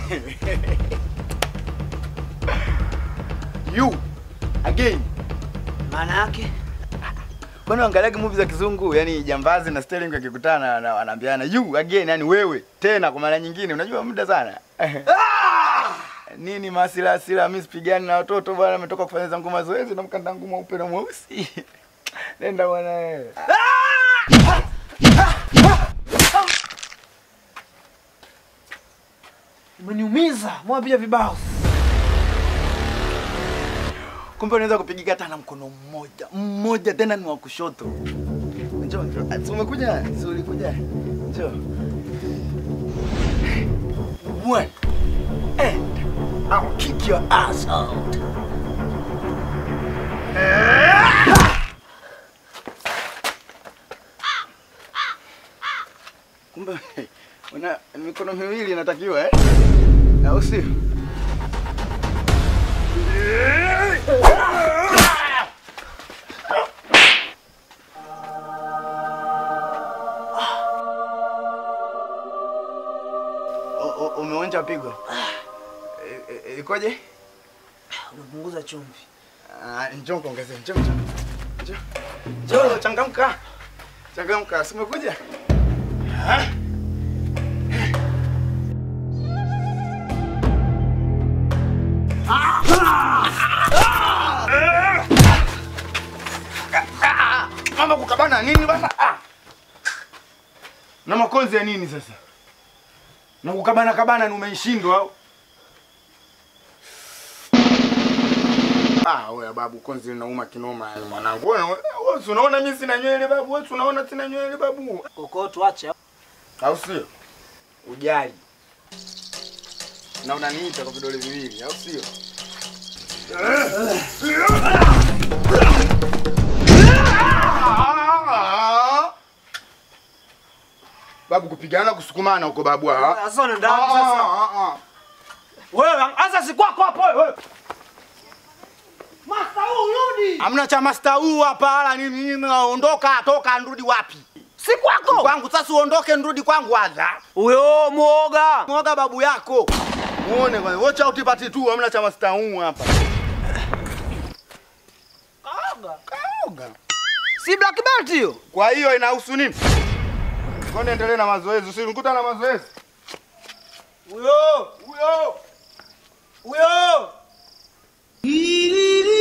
you again. Maana yake Bwana angaliaga movie za kizungu, yani jambazi na Sterling akikutana na wanaambiana you again, yani wewe tena kwa mara nyingine. Unajua muda sana. Nini masila asila, mimi sipigani na watoto bwana, ametoka kufanya zangu mazoezi na mkanda ngumu mweupe na mweusi. Nenda bwana wewe. umeniumiza, mbona pia vibao? Kumbe unaweza kupigika hata na mkono mmoja mmoja, tena ni wa kushoto. Njoo, njoo. Si umekuja? Si ulikuja? Njoo. One. And I'll kick your ass out. Kumbe una mikono miwili inatakiwa eh? Au sio? O- o- Umeonja pigo? E- e- Ikoje? Umepunguza chumvi. Ah, Njoo kuongezea, njoo njoo. Njoo. Njoo changamka. Changamka, si umekuja? Ah. Mama kukabana nini bana? Ah. Na makonzi ya nini sasa? Na kukabana kabana ni umeishindwa au? Ah, wewe babu konzi linauma kinoma yani mwanangu. Wewe wewe si unaona mimi sina nywele babu, wewe si unaona sina nywele babu. Koko tuache. Au sio? Ujali. Na unaniita kwa vidole viwili, au sio? Babu kupigana kusukumana huko babu. ah. Sasa unaenda wapi Ah, sasa? ah, ah. Wewe anza si kwako hapo wewe. Masta urudi. Hamna cha master huu hapa wala nini nini naondoka toka nrudi wapi? Si kwako. Kwangu sasa uondoke nrudi kwangu adha. Huyo muoga. Mwoga babu yako. Muone kwanza. Watch out party tu hamna cha master huu hapa. Kaoga. Kaoga. Si black belt hiyo. Kwa hiyo inahusu nini? Ngoja endelee na mazoezi. Usinikuta na mazoezi. Huyo. Huyo. Huyo.